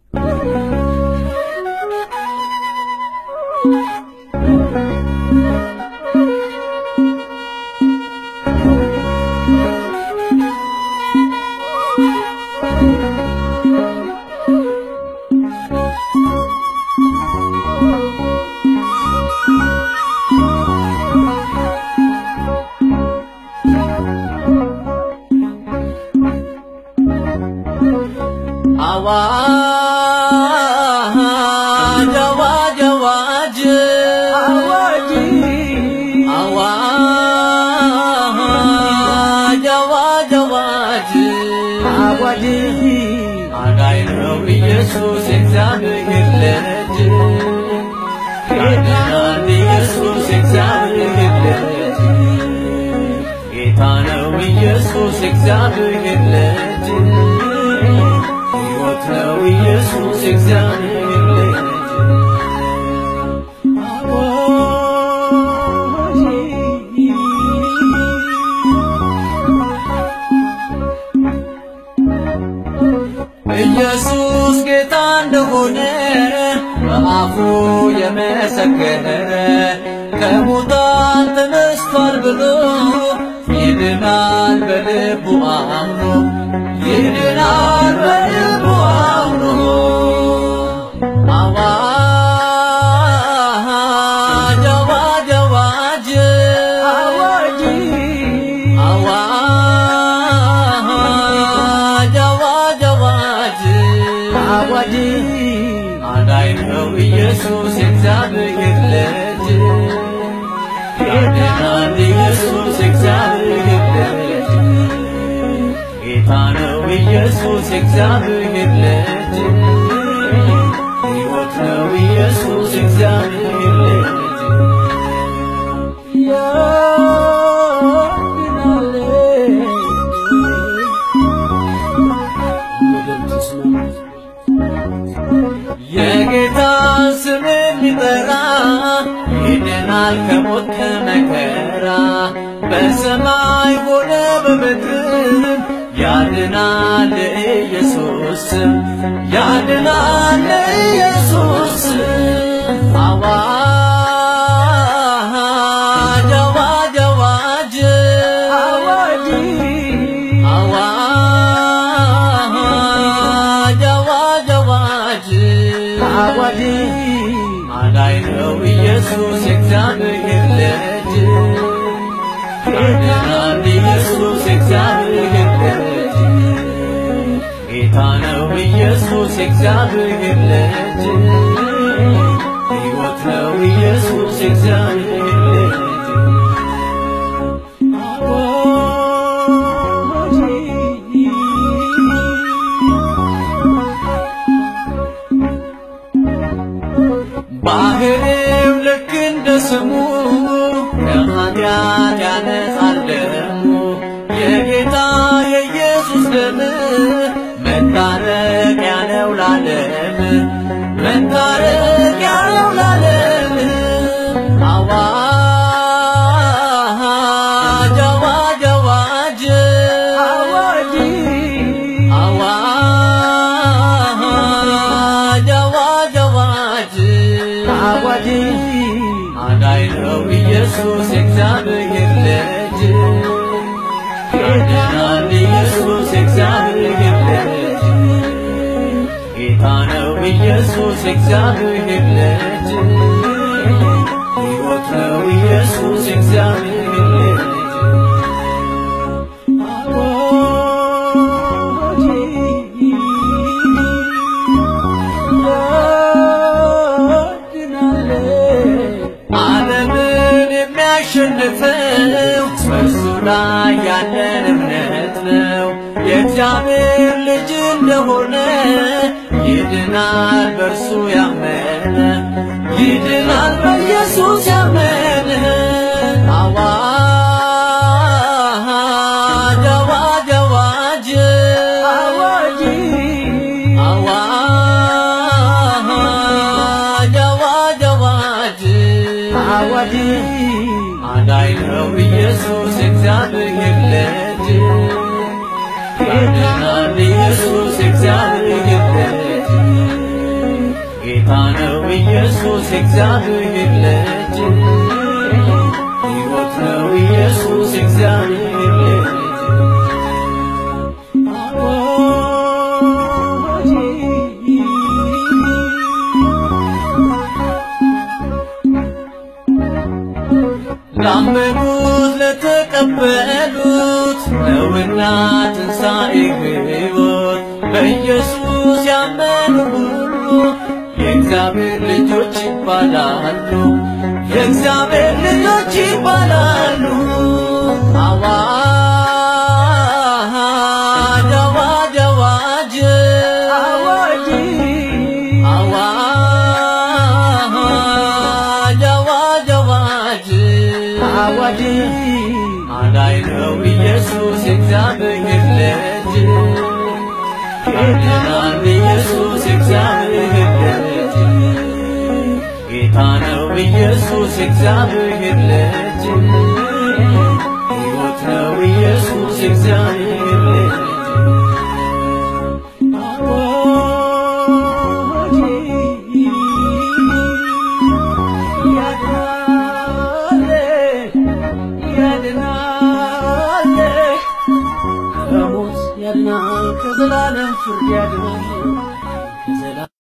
አዋጅ አዋጅ አዋጅ አዋጅ አዋጅ አዋጅ አዋጅ አዋጅ አዳኝ ነው ኢየሱስ የእግዚአብሔር ልጅ ያድናል ኢየሱስ የእግዚአብሔር ልጅ ጌታ ነው ኢየሱስ የእግዚአብሔር ልጅ ሕይወት ነው ኢየሱስ የእግዚአብሔር ልጅ ኢየሱስ ጌታ እንደሆነ በአፉ የመሰከረ ከሙታን ተነስቷል ብሎ ይድናል በልቡ አምኖ ይድናል በልቡ አምኖ አዋጅ አዋጅ አዋጅ አዋጅ አዋጅ አዋጅ አዋጅ አዋጅ አዳኝ ነው ኢየሱስ የእግዚአብሔር ልጅ ያድናል ኢየሱስ የእግዚአብሔር ልጅ ጌታ ነው ኢየሱስ የእግዚአብሔር ልጅ ሕይወት ነው ኢየሱስ የእግዚአብሔር ልጅ የጌታ ስም የሚጠራ ይድናል ከሞት ከመከራ በሰማይ ሆነ በምድር ያድናል ኢየሱስ ስም ያድናል ኢየሱስ ስም አዋጅ አዋጅ አዋጅ አዋጅ አዋጅ አዋጅ አዋጅ አዋጅ አዳኝ ነው ኢየሱስ የእግዚአብሔር ልጅ ያድናል ኢየሱስ የእግዚአብሔር ልጅ ጌታ ነው ኢየሱስ የእግዚአብሔር ልጅ ሕይወት ነው ኢየሱስ የእግዚአብሔር ልጅ ባህሪው ልክ እንደ ስሙ ከኃጢአት ያነጻል ደሙ የጌታ የኢየሱስ ደም መታረቂያ ነው ላለም መታረቂያ ነው ላለም አዋጅ አዋጅ አዋጅ አዋጅ አዋጅ አዋጅ አዋጅ አዋጅ አዳኝ ነው ኢየሱስ የእግዚአብሔር ልጅ ያድናል ኢየሱስ የእግዚአብሔር ልጅ ጌታ ነው ኢየሱስ የእግዚአብሔር ልጅ ሕይወት ነው ኢየሱስ የእግዚአብሔር ልጅ ዓለምን የሚያሸንፈው በእርሱ ላይ ያለን እምነት ነው። የእግዚአብሔር ልጅ እንደሆነ ይድናል በእርሱ ያመነ ይድናል በኢየሱስ ያመነ አዋጅ አዋጅ አዋጅ አዋጅ አዋጅ አዋጅ አዋጅ አዋጅ አዳኝ ነው ኢየሱስ የእግዚአብሔር ልጅ ያድናል ኢየሱስ የእግዚአብሔር ልጅ ጌታ ነው ኢየሱስ እግዚአብሔር ልጅ ሕይወት ነው ኢየሱስ እግዚአብሔር ልጅ ላመኑት ለተቀበሉት ነውና ትንሣኤ ሕይወት በኢየሱስ ያመኑ ሁሉ የእግዚአብሔር ልጆች ይባላሉ። የእግዚአብሔር ልጆች ይባላሉ። አዋጅ አዋጅ አዋጅ አዋጅ አዋጅ አዋጅ አዋጅ አዋጅ አዳኝ ነው ኢየሱስ የእግዚአብሔር ልጅ ያድናል ኢየሱስ የእግዚአብሔር ልጅ ጌታ ነው ኢየሱስ የእግዚአብሔር ልጅ ሕይወት ነው ኢየሱስ የእግዚአብሔር ልጅ ከሞት ያድናል ከዘላለም ፍርድ ያድናል